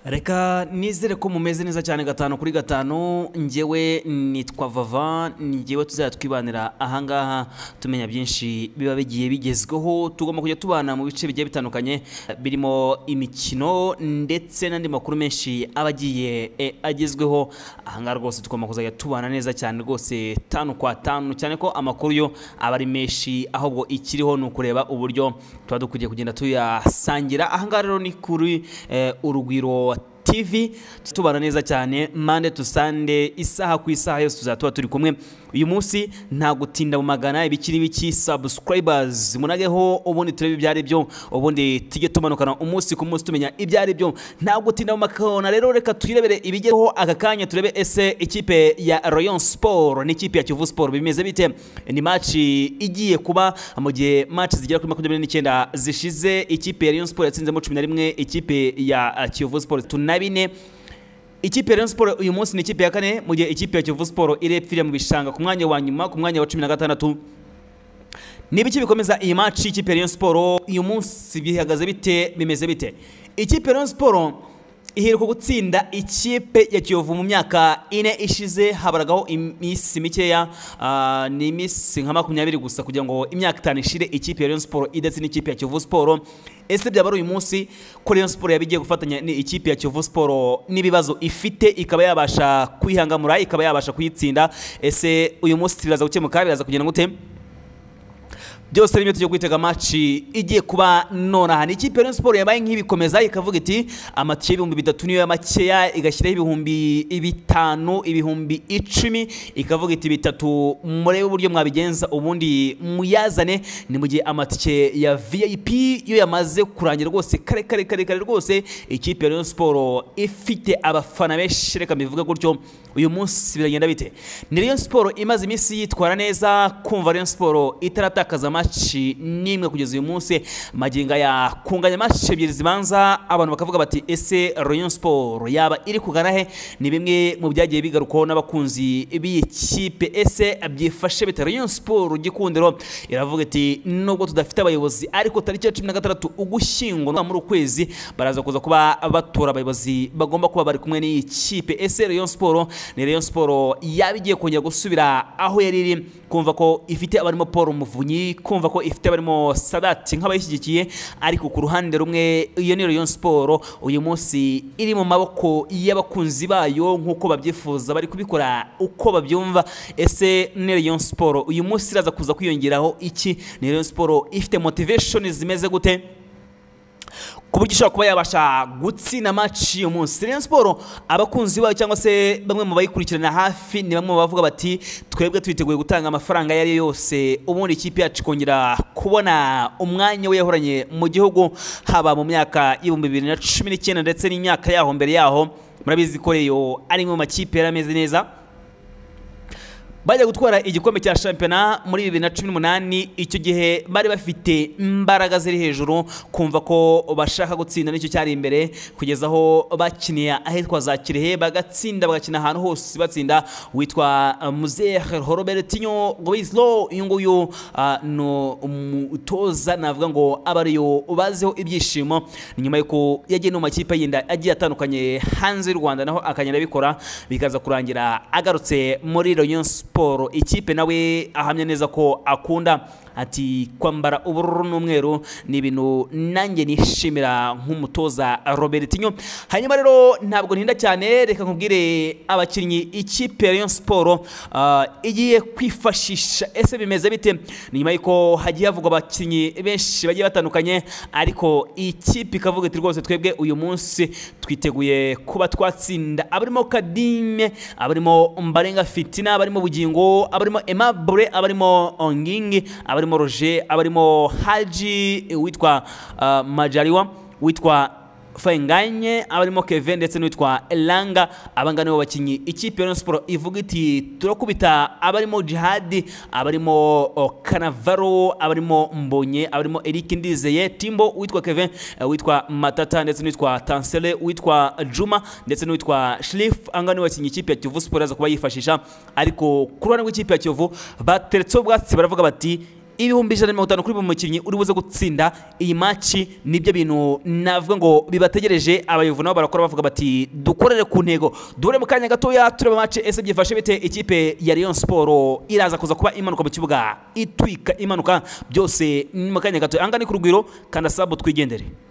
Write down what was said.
reka nizere ko mumeze neza cyane gatanu kuri gatanu ngewe nitwa vava ngewe tuzajya twibanira ahangaha tumenya byinshi biba bigiye bigezweho tugomba kujya tubana mu bice bigiye bitandukanye birimo imikino ndetse n'andi makuru menshi aba agiye e, agezweho ahangaha rwose tugomba kuzajya tubana neza cyane rwose tanu kwa tanu cyane ko amakuru yo aba ari menshi ahubwo ikiriho ni ukureba uburyo tuba dukwiye kugenda tuyasangira ahangaha rero ni kuri eh, urugwiro TV tubana neza cyane mande tusande isaha ku isaha yose tuzaba tuba turi kumwe uyu munsi nta gutinda mu magana ibiki n'ibiki subscribers munageho ubundi turebe ibyo ari byo ubundi tujye tumanukana umunsi ku munsi tumenya ibyo ari byo nta gutinda mu makona rero reka tuyirebere ibigeho aka kanya turebe ese ikipe ya Rayon Sport n'ikipe ya Kivu Sport bimeze bite ni match igiye kuba mu gihe match zigera kuri makumyabiri n'icyenda zishize ikipe ya Rayon Sport yatsinzemo cumi na rimwe ikipe ya Kivu Sport tuna bine ikipe ya Rayon Sport uyu munsi ni ikipe ya kane mu gihe ikipe ya Kivu Sport irepfira mu bishanga ku mwanya wa nyuma ku mwanya wa cumi na gatandatu ni ibiki bikomeza iyi match ikipe ya Rayon Sport uyu munsi bihagaze bite bimeze bite ikipe ya Rayon Sport iheruka gutsinda ikipe ya kiyovu mu myaka ine ishize habaragaho iminsi mikeya ah, ni iminsi nka makumyabiri gusa kugira ngo imyaka itanu ishire ikipe ya Rayon Sport idatsinda ikipe ya Kiyovu Sport ese byaba ari uyu munsi ko Rayon Sport yabigiye gufatanya n'ikipe ya Kiyovu Sport n'ibibazo ifite ikaba yabasha kwihangamura ikaba yabasha kuyitsinda ese uyu munsi biraza gukemuka biraza kugenda gute byose rimwe tujya kwitega maci igiye kuba nonaha ni ikipe ya Rayon Sport yabaye nk'ibikomeza ikavuga iti amatike y'ibihumbi bitatu niyo ya makeya igashyiraho ibihumbi bitanu ibihumbi icumi ikavuga iti bitatu murebe uburyo mwabigenza ubundi muyazane ni mu gihe amatike ya VIP yo yamaze kurangira rwose kare kare kare kare rwose ikipe ya Rayon Sport ifite abafana benshi reka mbivuge gutyo uyu munsi biragenda bite ni Rayon Sport imaze iminsi yitwara neza kumva Rayon Sport itaratakaza maci n'imwe kugeza uyu munsi magingo aya kunganya maci ebyiri zibanza abantu bakavuga bati ese Rayon Sport yaba iri kugana he ni bimwe mu byagiye bigarukaho n'abakunzi b'iyi kipe ese byifashe bite Rayon Sport gikundiro iravuga iti nubwo tudafite abayobozi ariko tariki ya cumi na gatandatu ugushyingo muri ukwezi baraza kuza kuba batora abayobozi bagomba kuba bari kumwe n'iyi kipe ese Rayon Sport ni Rayon Sport yaba igiye kongera gusubira aho yari iri kumva ko ifite abarimo Paul Muvunyi kumva ko ifite abarimo Sadati nk'abayishyigikiye ariko ku ruhande rumwe iyo ni Rayon Sport uyu munsi iri mu maboko y'abakunzi bayo nk'uko babyifuza bari kubikora uko babyumva ese ni Rayon Sport uyu munsi iraza kuza kwiyongeraho iki ni Rayon Sport ifite motivation zimeze gute ku buryo ishobora kuba yabasha gutsinda match uyu munsi Rayon Sport abakunzi bayo cyangwa se bamwe mu bayikurikirana hafi ni bamwe mu bavuga bati twebwe twiteguye gutanga amafaranga ayo ari yo yose ubundi ikipe yacu ikongera kubona umwanya we yahoranye mu gihugu haba mu myaka y'ibihumbi bibiri na cumi n'icyenda ndetse n'imyaka yaho mbere yaho murabizi ko reyo ari imwe mu makipe yari ameze neza bajya gutwara igikombe cya shampiyona muri bibiri na cumi n'umunani icyo gihe bari bafite imbaraga ziri hejuru kumva ko bashaka gutsinda nicyo cyari imbere kugeza aho bakiniye ahitwa za kirehe bagatsinda bagakina ahantu hose batsinda witwa uh, muzehe horobertinyo goizlo uyu nguyu uh, ni umutoza navuga ngo aba ariyo baziho ibyishimo ni nyuma y'uko yagiye no mu makipe yinda agiye atandukanye hanze y'u rwanda naho akagenda abikora bikaza kurangira agarutse muri rayon sport siporo ikipe nawe ahamya neza ko akunda ati kwambara ubururu n'umweru ni ibintu nanjye nishimira nk'umutoza robertinyo hanyuma rero ntabwo ntinda cyane reka nkubwire abakinnyi ikipe ya Rayon Sport uh, igiye kwifashisha ese bimeze bite ni nyuma y'uko hagiye havugwa abakinnyi benshi bagiye batandukanye ariko ikipe ikavuga iti rwose twebwe uyu munsi twiteguye kuba twatsinda abarimo kadime abarimo mbarenga fitina abarimo bugingo abarimo emabure abarimo ongingi abarimo abarimo roger abarimo haji witwa uh, majariwa witwa fayinganye abarimo keve ndetse n'uwitwa elanga abanga nibo bakinnyi ikipe ya siporo ivuga iti turakubita abarimo jihadi abarimo kanavaro abarimo mbonye abarimo eric ndizeye timbo uwitwa keve uwitwa matata ndetse n'uwitwa tansele uwitwa juma ndetse n'uwitwa shirif anga nibo bakinnyi ikipe ya kiyovu siporo iraza kuba yifashisha ariko ku ruhande rw'ikipe ya kiyovu bateretseho ubwatsi baravuga bati ibihumbi ijana na mirongo itanu kuri buri mukinnyi uri buze gutsinda iyi maci nibyo bintu navuga ngo bibategereje abayobozi nabo barakora bavuga bati dukorere ku ntego duhure mu kanya gatoya tureba maci ese byifashe bite ikipe ya Rayon Sport iraza kuza kuba imanuka mu kibuga itwika imanuka byose ni mu kanya gatoya aha ngaha ni ku rugwiro kanda sabu twigendere